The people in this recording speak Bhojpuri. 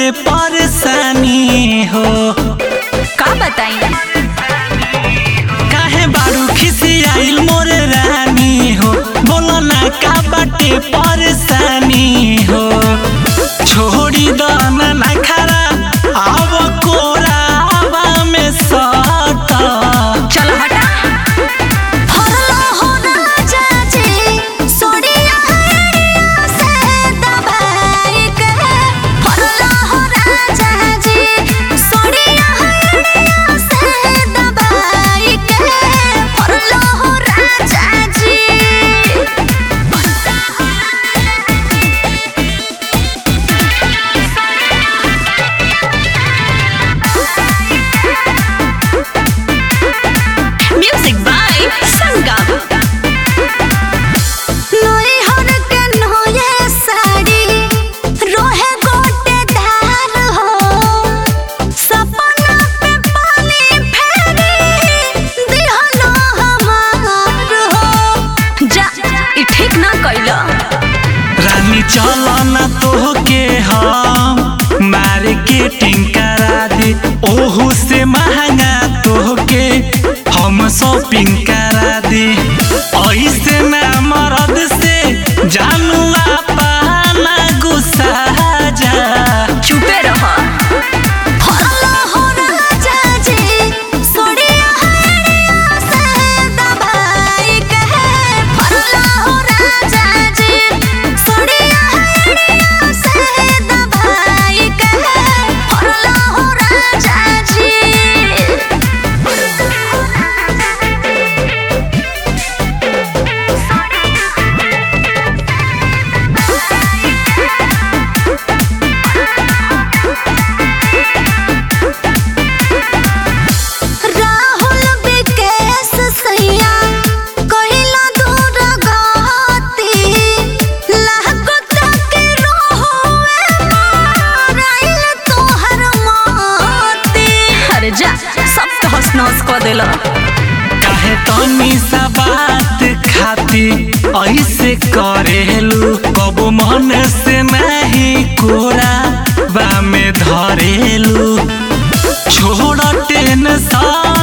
बाटे परेशानी हो का बताई काहे बारू खिसियाइल मोर रानी हो बोलो ना का बाटे परेशानी हो छोड़ी दो ना ना खरा आव कोरावा में सटा चल हटा हरलो हो राजा जी सोडिया हरिया से दबाई के हरलो हो राजा जी सोडिया हरिया से दबाई के हरलो हो राजा जी म्यूजिक बाय संगम नोई हर के नोये साड़ी रोहे गोटे धार हो सपना पे पानी फेरी दिहलो हमार हो जा ई ठीक ना कइला रानी चलो ना तोहके हम मार्केटिंग करा दी ओहू से महंगा तोहके हम शॉपिंग करा दी ऐसे ना मरद से जानू पाना गुस्सा जा चुपे रह हरलो हो राजा जी सोडिया हरिया से दबाई के हरलो हो राजा जी सोडिया हरिया से दबाई के हरलो हो राजा जी राहुल विकेश सैया कहिला दूर गति लागत के रोहुए माराइल तोहर मोती अरे जा सब तो हंस नस को देला काहे तनी सा बात खाती ऐसे करेलू कब मन से नहीं कोरा बा में धरेलू छोड़ टेंशन